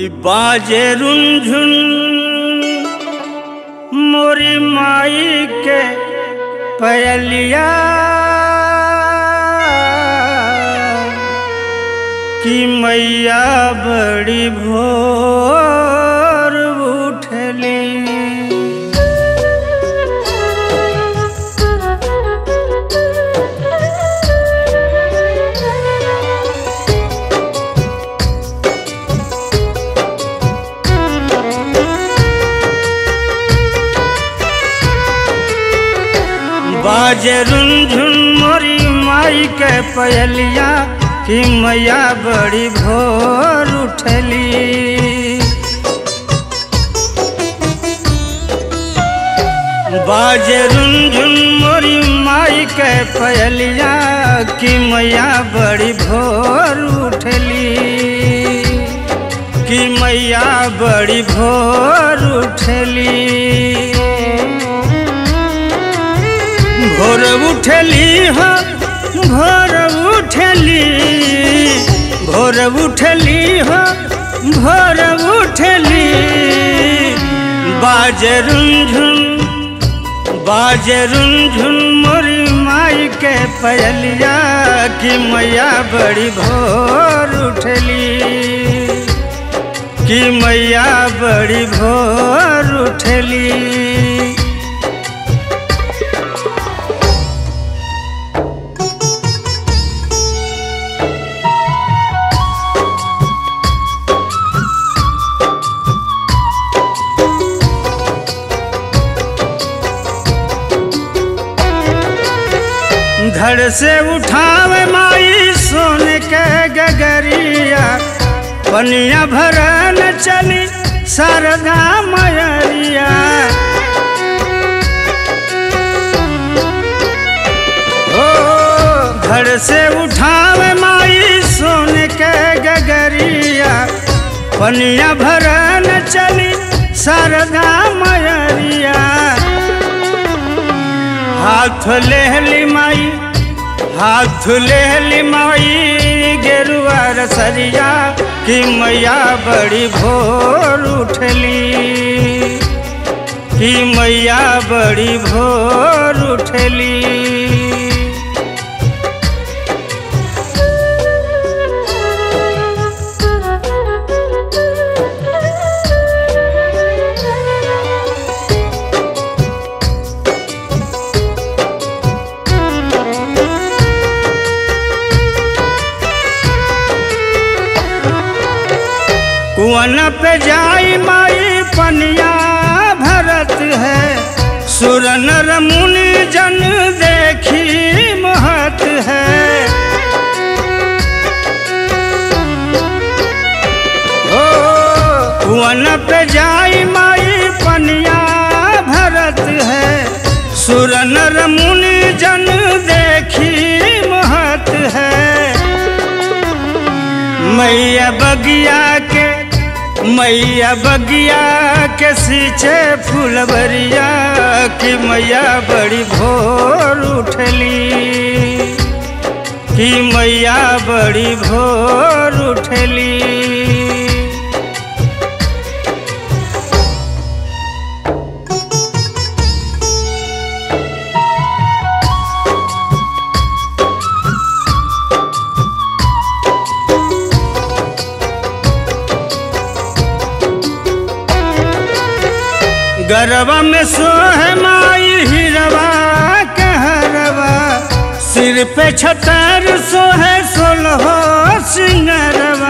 कि बाजे रुंझुन मोरी माई के पयलिया कि मैया बड़ी भोर उठली बाजे रुंझुन मोरी माई के पयलिया कि मैया बड़ी भोर उठली बाजे रुंझुन मोरी माई के पयलिया कि मैया बड़ी भोर उठली कि मैया बड़ी भोर उठली भोर उठली हो भोर उठली भोर उठली हो भोर उठली बाजे रुंझुन बाजे रुंझुन मोरी माई के पयलिया कि मैया बड़ी भोर उठली कि मैया बड़ी भोर उठली धड़ से उठावे माई सोने के गगरिया पनिया भरन चली सरदा मयरिया ओ धड़ से उठावे माई सोने के गगरिया पनिया भरन चली सरदा मयरिया हाथ लेहली माई हाथ लेहली माई गेरुआ रसरिया कि मैया बड़ी भोर उठली कि मैया बड़ी भोर उठली कुआन पे जाई माई पनिया भरत है सुर नर मुनि जन देखी महत है ओ कुआन पे जाई माई पनिया भरत है सुर नर मुनि जन देखी महत है मैया बगिया के मैया बगिया के सींचे फुलवरिया कि मैया बड़ी भोर उठली कि मैया बड़ी भोर उठली गरबा में सोह माई हिरवा कहरवा सिर पे छतर सोहे सोलहो सिंगरवा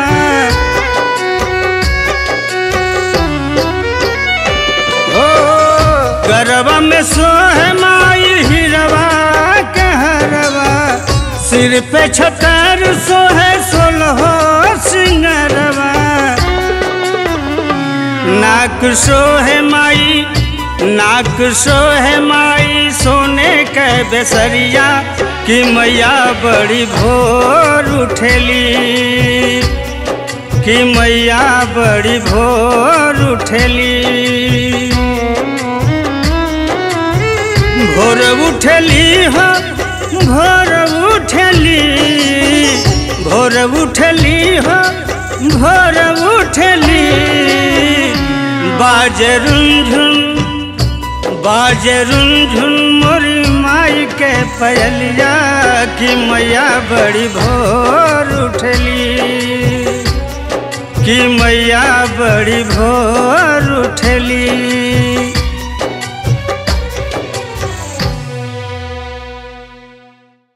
ओ गरबा में सोह माई हिरवा कहरवा सिर पे छतर सोहे सोलहो सिंगरवा नाक सोहे माई नाक सोहे माई सोने के बेसरिया कि मैया बड़ी भोर उठली कि मैया बड़ी भोर उठली भोर उठली हो भोर उठली भोर उठली हो भोर उठली बाजे रुंझुन बाजे रुंझुन मोरी माई के पयलिया कि मैया बड़ी भोर उठली कि मैया बड़ी भोर उठली